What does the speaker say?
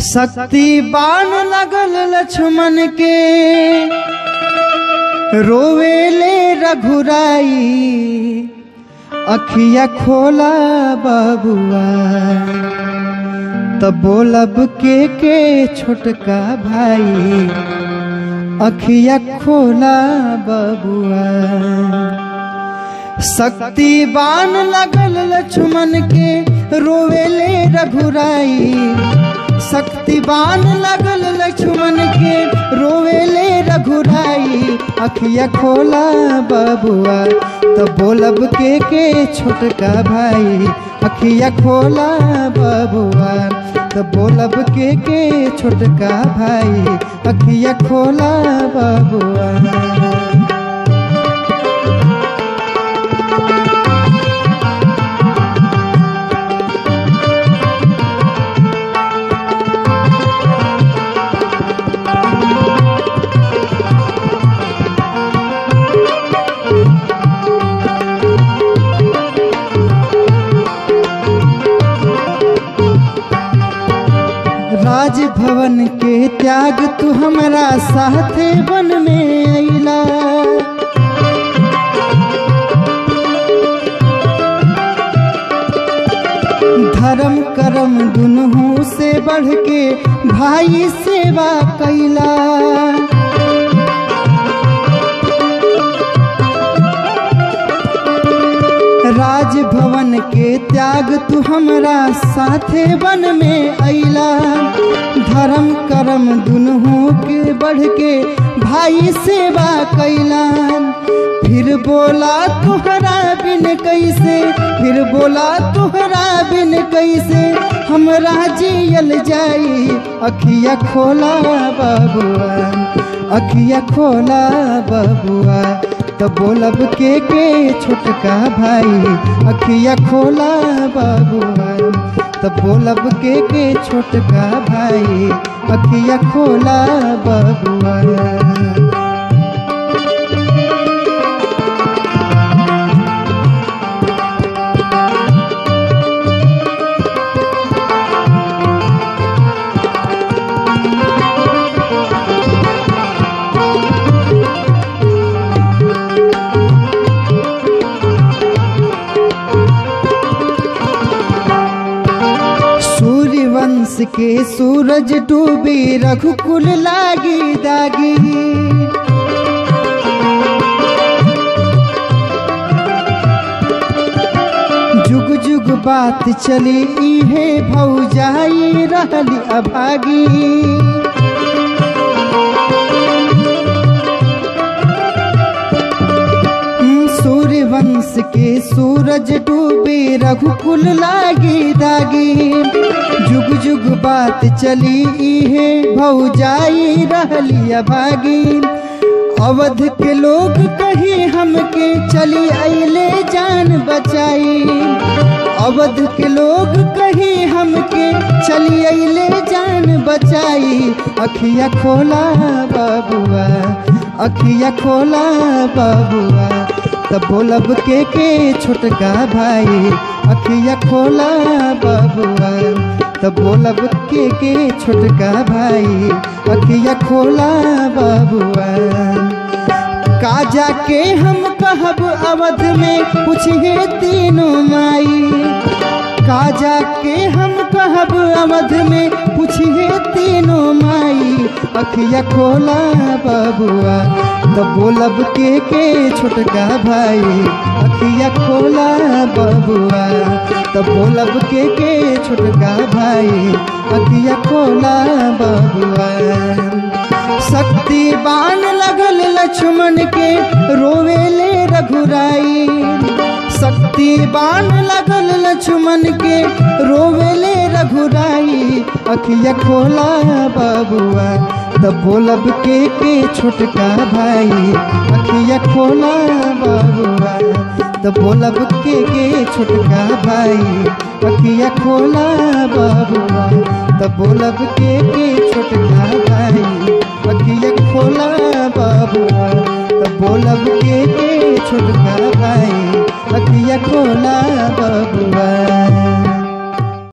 शक्ति बाण लगल लक्ष्मण के रोवेले रघुराई अखिया खोला बबुआ तब बोलब के के छोटका भाई अखिया खोला बबुआ शक्ति बाण लगल लक्ष्मण के रोवेले रघुराई शक्ति बाण लगल लक्ष्मण के रोवेले रघुराई अखिया खोला बबुआ तो बोलब के के छोटका भाई अखिया खोला बबुआ तो बोलब के के छोटका भाई अखिया खोला बबुआ राजभवन के त्याग तू हमारा साथे वन में अइला धर्म करम दुनू से बढ़ के भाई सेवा कैला राजभवन के त्याग तू हमरा साथे वन में अइला धर्म करम दुनू के बढ़ के भाई सेवा कैला फिर बोला तुहरा बिन कैसे फिर बोला तुहरा बिन कैसे हमरा जियल जाई अखिया खोला बबुआ अखिया खोला बबुआ तो बोलब के के छोटका भाई अखिया खोला बबुआ तो बोलब के के छोटका भाई अखिया खोला बबुआ सूर्यवंश के सूरज डूबी रघुकुल लागी दागी जुग जुग बात चली इहे भौजाई रहली अभागी सूर्यवंश के सूरज डूबे रघुकुल लागी दागी जुग जुग बात चली इहे भौजाई रहली अभागी अवध के लोग कही हमके चली अले जान बचाई अवध के लोग कही हमके चली अले जान बचाई अखिया खोला बबुआ अखिया खोला बबुआ तब बोलब के के छोटका भाई अखिया खोला बबुआ तब बोलब के के छोटका भाई अखिया खोला बबुआ का जाके हम कहब अवध में पूछिए तीनों माई का जाके हम कहब अवध में पूछिए तीनों माई अखिया खोला बबुआ तो बोलब के के छोटका भाई अखिया खोला बबुआ तो बोलब के के छोटका भाई अखिया खोला बबुआ शक्ति बाण लगल लक्ष्मण के रोवेले रघुराई शक्ति बाण लगल लक्ष्मण के रोवेले रघुराई अखिया खोला बबुआ तब बोलब के के छोटका भाई अखिया खोला बबुआ तब बोलब के के छोटका भाई अखिया खोला बबुआ तब बोलब के के छोटका भाई अखिया खोला बबुआ तब बोलब के के छोटका भाई अखिया खोला बबुआ